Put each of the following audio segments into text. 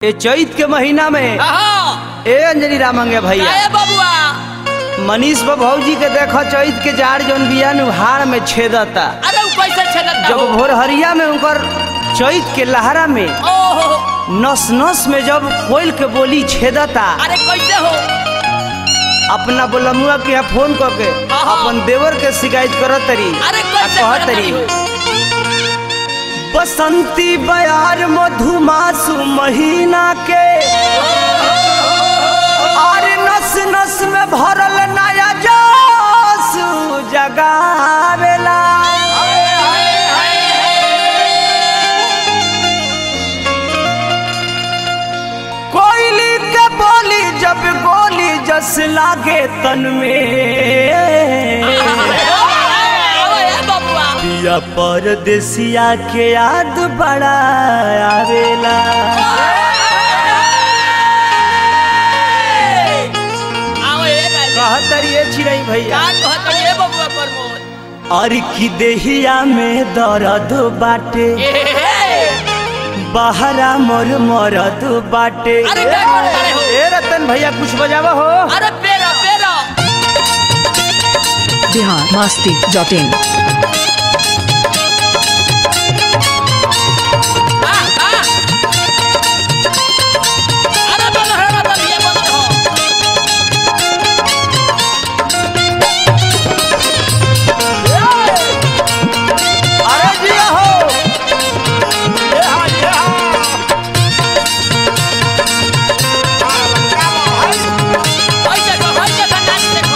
ये चैत के महीना में हाँ ए अंजलि रामंगे भैया काहे बबुआ मनीष भौजी के देखो चैत के जाड़ जौन बिया नु हाड़ में छेदता अरे उ कैसे छेदता जब हो भोरहरिया में उनकर चैत के लहरा में ओहो नस नस में जब कोयल के बोली छेदता अरे कैसे हो अपना बोलमुआ के यहाँ फोन करके हाँ। अपन देवर के शिकायत करत तरी अरे आ कैसे कहत करत तरी हो? बसंती बयार मधुमासु महीना के और नस नस में भरल नया जोश जगावेला कोयली के बोली जब गोली जस लागे तन में अरे बबुआ पिया परदेसिया के याद बड़ा आवेला आओ ए राजा कहतरिए चिड़ै भैया का कहत ये बबुआ प्रमोद और की देहिया में दर्द बाटे ए हे बहरा मोर मरद बाटे अरे क्या कर रहे हो? ए रतन भैया कुछ बजावा हो अरे पेरा पेरा बिहार मस्ती डॉट इन हाँ, हाँ। अरे बन रहे बन ये बन रहो अरे जिया हो ऐसे को ऐसे का नाच देखो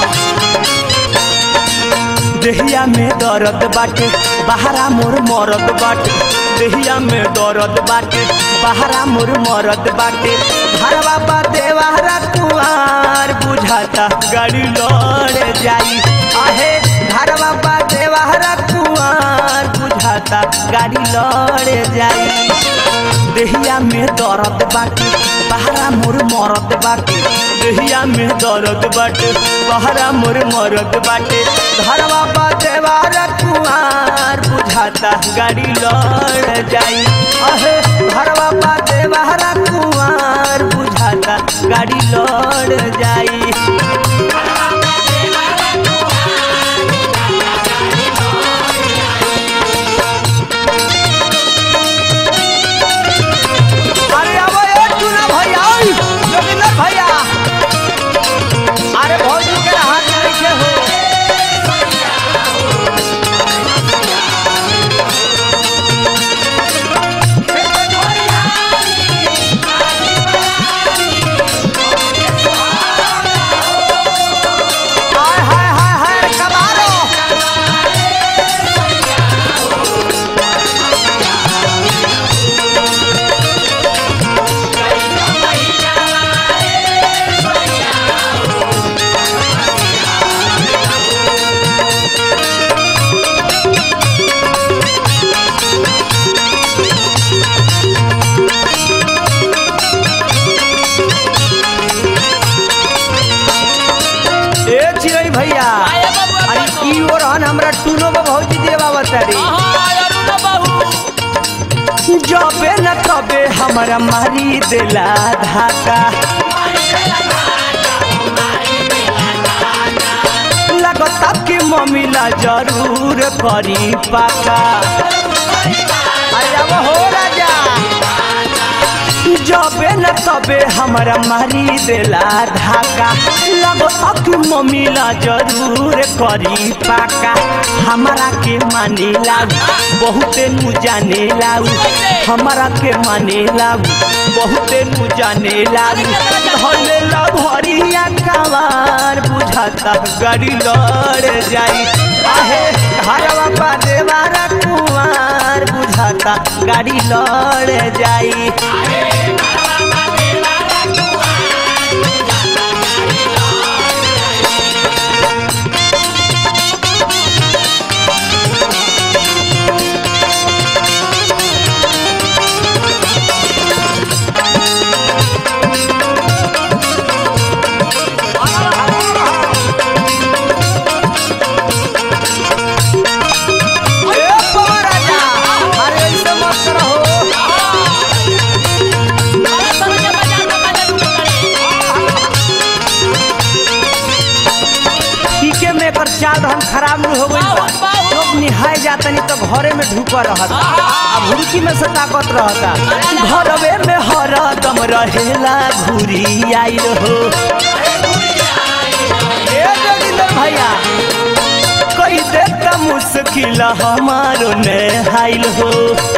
देहिया में दर्द बाटे बहरा मोर मरद बाटे देहिया में दर्द बाटे बहरा मोर मरद बाटे घरवा बा देवारा कुआर बुझाता गाड़ी लड़ जाई आहे घरवा बा देवारा कुआर बुझाता गाड़ी लड़ जाई देहिया में दर्द बाटे बहरा मोर मरद बाटे देहिया में दर्द बाटे बहरा मोर मरद बाटे घरवा बाटे बारा कुआर बुझाता गाड़ी लड़ जाई अहे घरवा बाटे बहरा कुआर बुझाता गाड़ी लड़ जाई अरे अब ए चुना भैया ओइ, जोगिंदर भैया अरे भौजी के हाथ में कैसे हो हाय हाय हाय हाय कबारो ए चिड़ै भैया आए बबुआ अरे प्रमोद। ई और हन हमरा टूनो बा भौजी देवा बतारी हाँ अरुण बहू जबे न तबे हमरा मारी देला धाका लगता कि मम्मीला जरूर करी पाका अरे अब हो राजा जबे न तबे हमरा मारी देला धाका लगता कि मम्मीला जरूर करी पाका हमरा के माने लागू बहुते नु जाने लागू हमरा के माने लागू बहुते नु जाने लागू धले ला भरिया कवार बुझाता गाड़ी लड़ जाई आहे घरवा पा देवारा कुआर बुझाता गाड़ी लड़ जाई ए पवन राजा, अरे ऐसे मत रहो। धूपा रहता आ भुड़की में से ताकत रहता घरवे में हरदम रहेला घुरी आइल हो ए जोगिंदर भैया कोई देता मुश्किल हमारो ने हाइल हो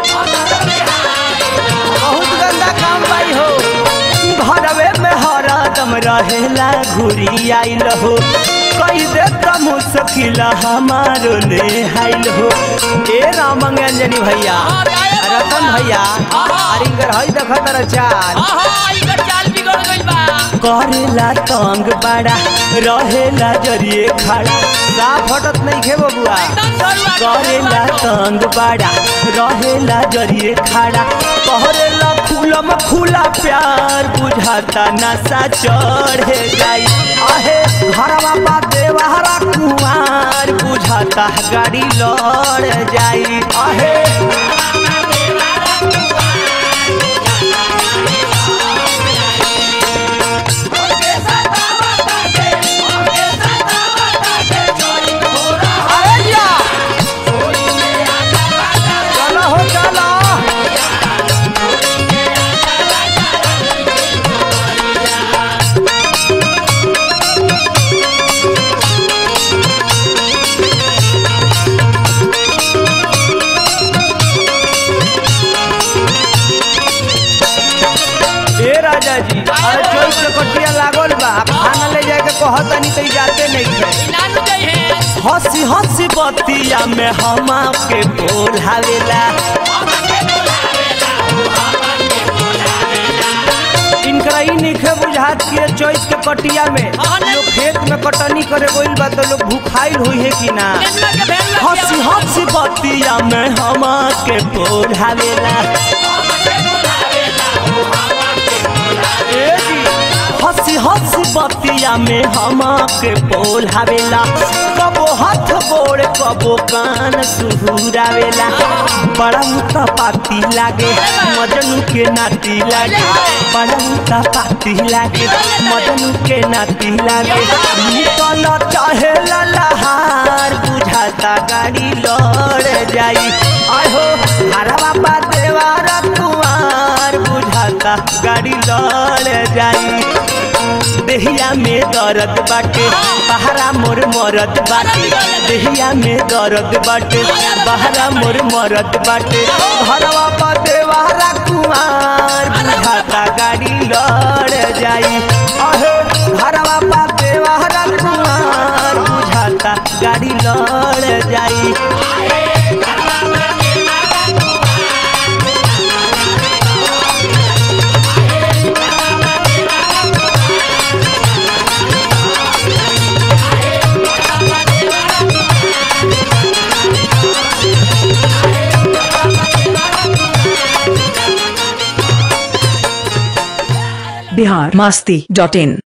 बहुत गंदा काम भाई हो घरवे में हरदम रहेला घुरी आइल हो कोई देता मुश्किल हमारो ने हाइल हो ए रामंगंजनी भैया रतन भैया अरे कर हई देखत रह चाल आहा ई कर चाल बिगड़ गइल बा करेला तंग बड़ा रहेला जरिए खड़ा साफ हटत नहीं खे बबुआ एकदम सरुआ करेला तंग बड़ा रहेला जरिए खड़ा कहरेला खुलम खुला प्यार बुझाता नशा चढ़े जाई अहे घरवा बा देवहरा कुमार बुझाता गाड़ी लड़ जाई अहे अरे या चलो हो चलो ए राजा जी अरे चोई से कटिया लागल बा खाना ले जाए के कहतानी तो जाते नहीं है नानू गई है हंसी हंसी बतिया में हम के बोलावेला इनकरा ई निखे बुझात कि चोइस के कटिया में हाँ, नहीं। लोग खेत में कटनी करे गइल बा तो लोग भूखाइल हुई है कि ना नेनुआ के भेल लग हंसी हंसी बतिया में हम के बोलावेला ए जी, हंसी हंसी बतिया में हम के बोलावेला कबो हाथ गोड़ कबो कान सुहुरावेला बड़ा मुता पाती लागे मजनू के नाती लागे बड़ा मुता पाती लागे मजनू के नाती लागे निकल चाहे ललहार बुझाता गाड़ी लड़ जाई आहो हरा बाबा देवारा कुआर बुझाता गाड़ी लड़ जाई देहिया में दर्द बाटे बहरा मोर मरद बाटे देहिया में दर्द बाटे बहरा मोर मरद बाटे घरवा पर देवारा कुमार बुझाता गाड़ी लड़ जाई अहे घरवा पर देवारा कुमार बुझाता गाड़ी लड़ जाई बिहार मास्ती डॉट इन